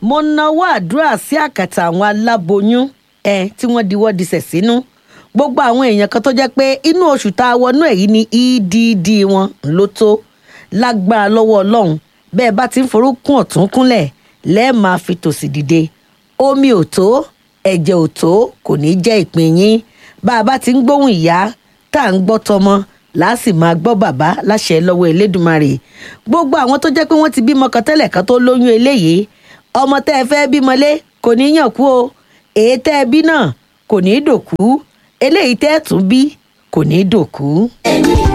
mo nawọ́ àdúrà sí àkàtà àwọn aláboyún ẹ tí wọ́n diwọ́ disẹ̀ sínú gbogbo àwọn èèyàn kan tó jẹ́ pé inú oṣù tá a wọnú ẹ̀ yìí ni edd wọn ló tó lágbára lọ́wọ́ ọlọ́run bẹ́ẹ̀ bá ti ń forúkún ọ̀tún kúnlẹ̀ lẹ́ẹ̀ máa fi tòsì dìde omi ò tó ẹ̀jẹ̀ ò tó kò ní jẹ́ ìpín yín bá a bá ti ń gbóhùn ìyá tá à ń gbọ́ tọmọ láàsì máa gbọ́ bàbá láṣẹ lọ́wọ́ elédùnmarè gbogbo àwọn tó jẹ́ pé wọ́n ti bímọ kan tẹ́lẹ̀ kan tó lóyún eléyìí ọmọ tẹ́ ẹ fẹ́ bímọ lé kò ní yàn kú o èyí tẹ́ ẹ bí náà kò ní dòkú eléyìí tẹ́ ẹ tún bí kò ní dòkú. ẹni